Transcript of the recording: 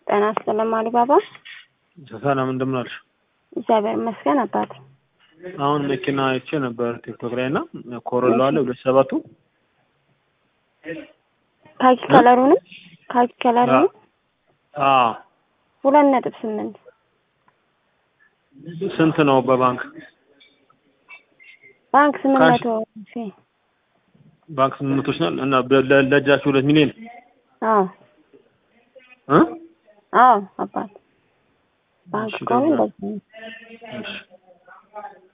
ጤና ይስጥልኝ አሊባባ። ሰላም እንደምን አልሽ? እግዚአብሔር ይመስገን አባት። አሁን መኪና አይቼ ነበር ቲክቶክ ላይ እና ኮሮላ አለ ሁለት ሰባቱ ካኪ ከለሩ ነው ካኪ ከለሩ ነው አዎ ሁለት ነጥብ ስምንት ስንት ነው በባንክ ባንክ ስምንት ካሽ? መቶ ሺ ባንክ ስምንት መቶ ሺህ ናል እና በ- ለ- ለእጃችሁ ሁለት ሚሊዮን አዎ እ አዎ አባት ባንክ እሺ፣ ከሆነ ገባ። እንደዚህ ነው። እሺ